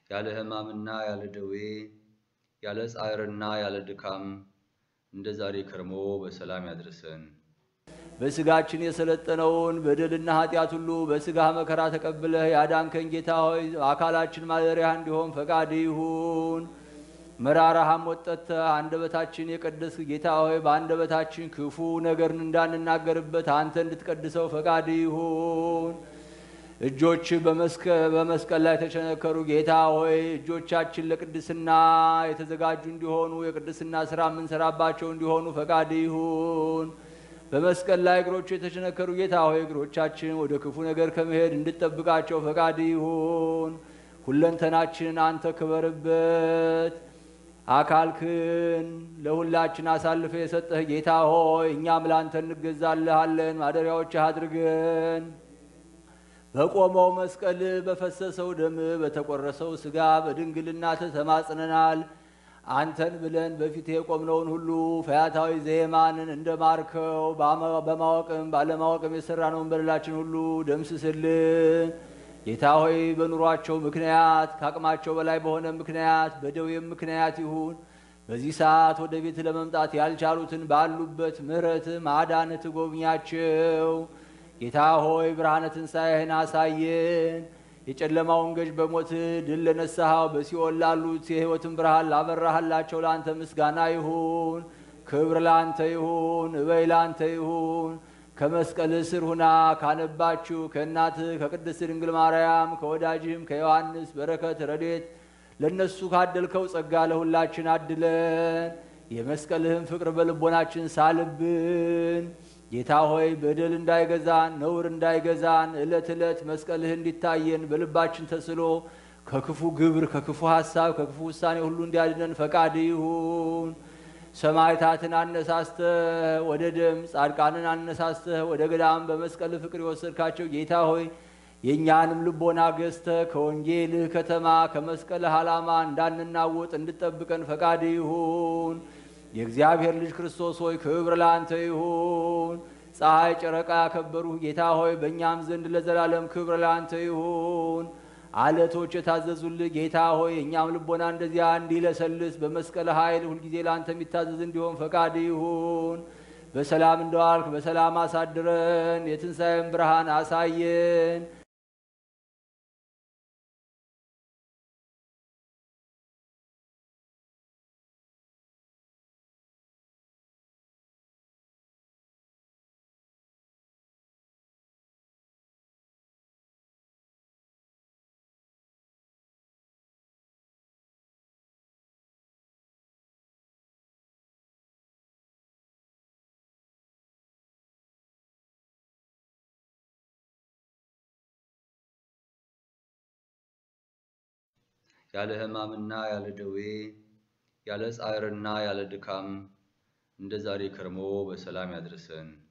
ያለ ሕማምና ያለ ደዌ ያለ ጻዕርና ያለ ድካም እንደ ዛሬ ከርሞ በሰላም ያድርሰን። በስጋችን የሰለጠነውን በደልና ኃጢአት ሁሉ በስጋህ መከራ ተቀብለህ ያዳንከን ጌታ ሆይ አካላችን ማደሪያ እንዲሆን ፈቃድ ይሁን። መራራ ሐሞት ጠጥተህ አንደበታችን የቀደስክ ጌታ ሆይ በአንደበታችን ክፉ ነገርን እንዳንናገርበት አንተ እንድትቀድሰው ፈቃድ ይሁን። እጆች በመስቀል ላይ የተቸነከሩ ጌታ ሆይ እጆቻችን ለቅድስና የተዘጋጁ እንዲሆኑ የቅድስና ስራ የምንሰራባቸው እንዲሆኑ ፈቃድ ይሁን። በመስቀል ላይ እግሮቹ የተቸነከሩ ጌታ ሆይ እግሮቻችን ወደ ክፉ ነገር ከመሄድ እንድጠብቃቸው ፈቃድ ይሁን። ሁለንተናችን አንተ ክበርበት። አካልክን ለሁላችን አሳልፈ የሰጠህ ጌታ ሆይ እኛም ለአንተ እንገዛልሃለን። ማደሪያዎችህ አድርገን በቆመው መስቀል በፈሰሰው ደም በተቆረሰው ስጋ በድንግልና ተማጽነናል። አንተን ብለን በፊት የቆምነውን ሁሉ ፈያታዊ ዘየማንን እንደ ማርከው በማወቅም ባለማወቅም የሰራነውን በደላችን ሁሉ ደምስስልን። ጌታ ሆይ በኑሯቸው ምክንያት ከአቅማቸው በላይ በሆነ ምክንያት በደዌም ምክንያት ይሁን በዚህ ሰዓት ወደ ቤት ለመምጣት ያልቻሉትን ባሉበት ምሕረት ማዳንህ ትጎብኛቸው። ጌታ ሆይ ብርሃነ ትንሣኤህን አሳየን። የጨለማውን ገዥ በሞት ድል ለነሳኸው በሲኦል ላሉት የሕይወትን ብርሃን ላበራህላቸው ለአንተ ምስጋና ይሁን። ክብር ለአንተ ይሁን። እበይ ለአንተ ይሁን። ከመስቀል ስር ሁና ካነባችሁ ከእናትህ ከቅድስት ድንግል ማርያም ከወዳጅህም ከዮሐንስ በረከት ረድኤት ለእነሱ ካደልከው ጸጋ ለሁላችን አድለን። የመስቀልህን ፍቅር በልቦናችን ሳልብን። ጌታ ሆይ በደል እንዳይገዛን ነውር እንዳይገዛን ዕለት ዕለት መስቀልህ እንዲታየን በልባችን ተስሎ ከክፉ ግብር ከክፉ ሐሳብ ከክፉ ውሳኔ ሁሉ እንዲያድነን ፈቃድ ይሁን። ሰማዕታትን አነሳስተህ ወደ ደም ጻድቃንን አነሳስተህ ወደ ገዳም በመስቀል ፍቅር የወሰድካቸው ጌታ ሆይ የእኛንም ልቦና ገዝተህ ከወንጌልህ ከተማ ከመስቀልህ ዓላማ እንዳንናወጥ እንድጠብቀን ፈቃድ ይሁን። የእግዚአብሔር ልጅ ክርስቶስ ሆይ ክብር ለአንተ ይሁን። ፀሐይ ጨረቃ ያከበሩህ ጌታ ሆይ በእኛም ዘንድ ለዘላለም ክብር ለአንተ ይሁን። አለቶች የታዘዙልህ ጌታ ሆይ እኛም ልቦና እንደዚያ እንዲለሰልስ በመስቀል ኃይል ሁልጊዜ ለአንተ የሚታዘዝ እንዲሆን ፈቃድ ይሁን። በሰላም እንደዋልክ በሰላም አሳድረን፣ የትንሣኤን ብርሃን አሳየን። ያለ ሕማምና ያለ ደዌ ያለ ጻዕርና ያለ ድካም እንደ ዛሬ ከርሞ በሰላም ያድርሰን።